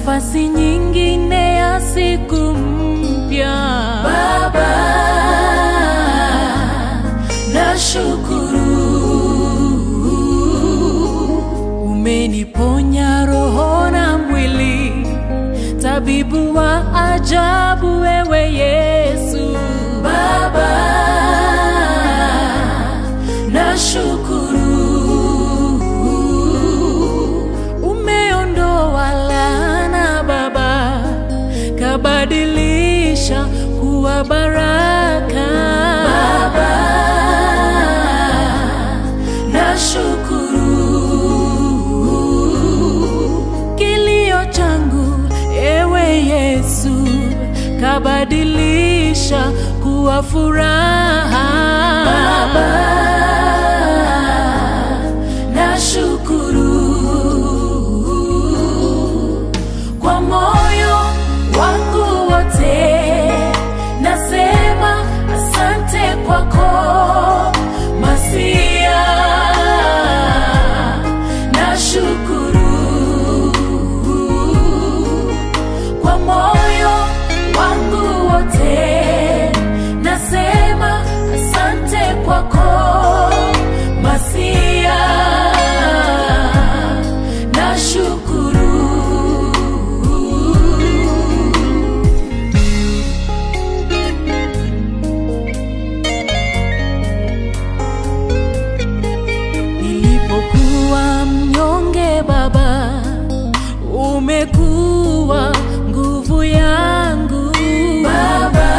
nafasi nyingine ya siku mpya. Baba, nashukuru Umeniponya roho na mwili, tabibu wa ajabu wewe Yesu. Baba, nashukuru Umeondoa laana Baba, kabadilisha kuwa baraka. Baba, nashukuru Kilio changu ewe Yesu, kabadilisha kuwa furaha. Baba, nashukuru kwa moyo wangu wote, nasema asante kwako Masia, nashukuru kwa moyo wangu wote, nasema asante kwako Masia, nashukuru Nilipokuwa mnyonge Baba, umekuwa nguvu yangu. Baba,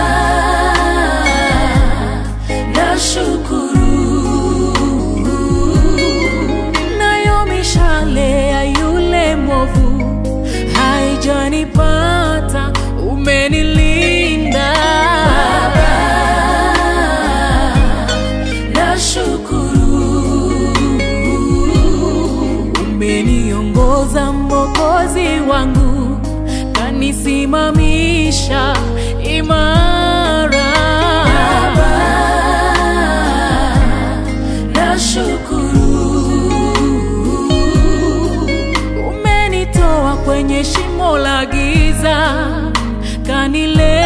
nashukuru nayo mishale ya yule mwovu haijanipata, umenilinda. nashukuru Umeniongoza Mwokozi wangu, kanisimamisha imara. Baba, nashukuru Umenitoa kwenye shimo la giza, kanile